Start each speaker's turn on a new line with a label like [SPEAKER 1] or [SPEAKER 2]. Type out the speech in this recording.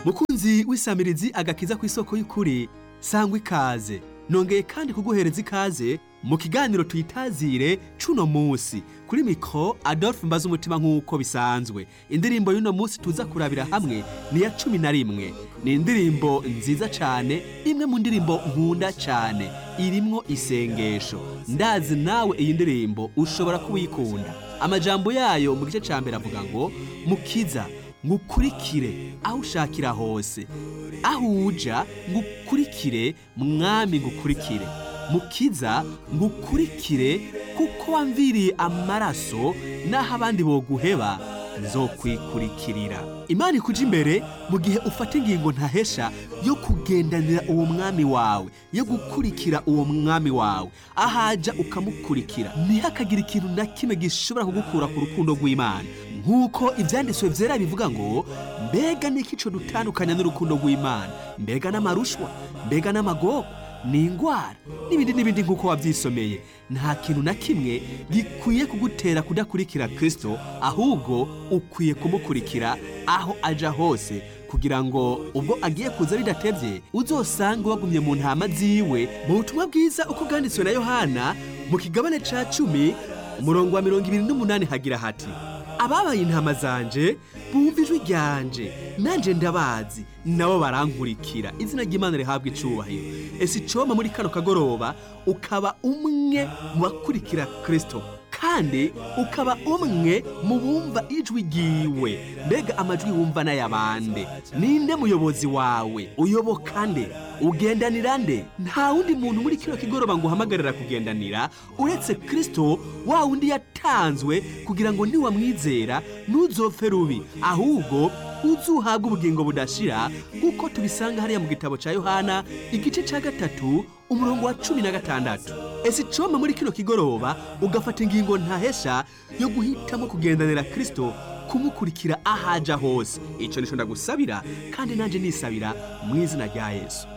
[SPEAKER 1] mukunzi w'isamirizi agakiza ku isoko y'ukuri sangwa ikaze nongeye kandi kuguhereza ikaze mu kiganiro tuyitazire cuno musi kuri mikro adolphe mbaza umutima nk'uko bisanzwe indirimbo y'uno musi tuza kurabira hamwe ni ya cumi na rimwe ni indirimbo nziza cane imwe mu ndirimbo nkunda cane irimwo isengesho ndazi nawe iyi ndirimbo ushobora kuwikunda amajambo yayo mu gice ca mbere avuga ngo mukiza ngukurikire aho ushakira hose aho uja ngukurikire mwami ngukurikire mukiza ngukurikire kuko wamviriye amaraso n'aho abandi boguheba nzokwikurikirira imana ikuja imbere mu gihe ufata ingingo ntahesha yo kugendanira uwo mwami wawe yo gukurikira uwo mwami wawe ahaja ukamukurikira ntihakagira ikintu na kimwe gishobora kugukura ku rukundo rw'imana nk'uko ibyanditswe byera bivuga ngo mbega niki ico dutandukanya n'urukundo rw'imana mbega n'amarushwa mbega n'amagogo ni ingwara n'ibindi n'ibindi nk'uko wabyisomeye nta kintu na kimwe gikwiye kugutera kudakurikira kristo ahubwo ukwiye kumukurikira aho aja hose kugira ngo ubwo agiye kuza bidatevye uzosange wagumye mu ntama ziwe mu butumwa bwiza uko bwanditswe na yohana mu kigabane ca cumi umurongo wa mirongo ibiri n'umunani hagira hati ababaye intama zanje bumva ijwi ryanje nanje ndabazi nabo barankurikira izina ry'imana rihabwa icubahiro ese icoma muri kano kagoroba ukaba umwe mu bakurikira kristo kandi ukaba umwe mu bumva ijwi ryiwe mbega amajwi wumva n'ayabande ninde muyobozi wawe uyoboka nde ugendanira nde nta wundi muntu muri kino kigoroba ngo uhamagarira kugendanira uretse kristo wa wundi yatanzwe kugira ngo niwamwizera ntuzopfe rubi ahubwo uzuhabwa ubugingo budashira nk'uko tubisanga hariya mu gitabo cya yohana igice cya gatatu umurongo wa cumi na gatandatu ese icoma muri kino kigoroba ugafata ingingo ntahesha yo guhitamo kugendanira kristo kumukurikira ahaja hose icyo nicyo ndagusabira kandi nanjye nisabira mu izina rya yesu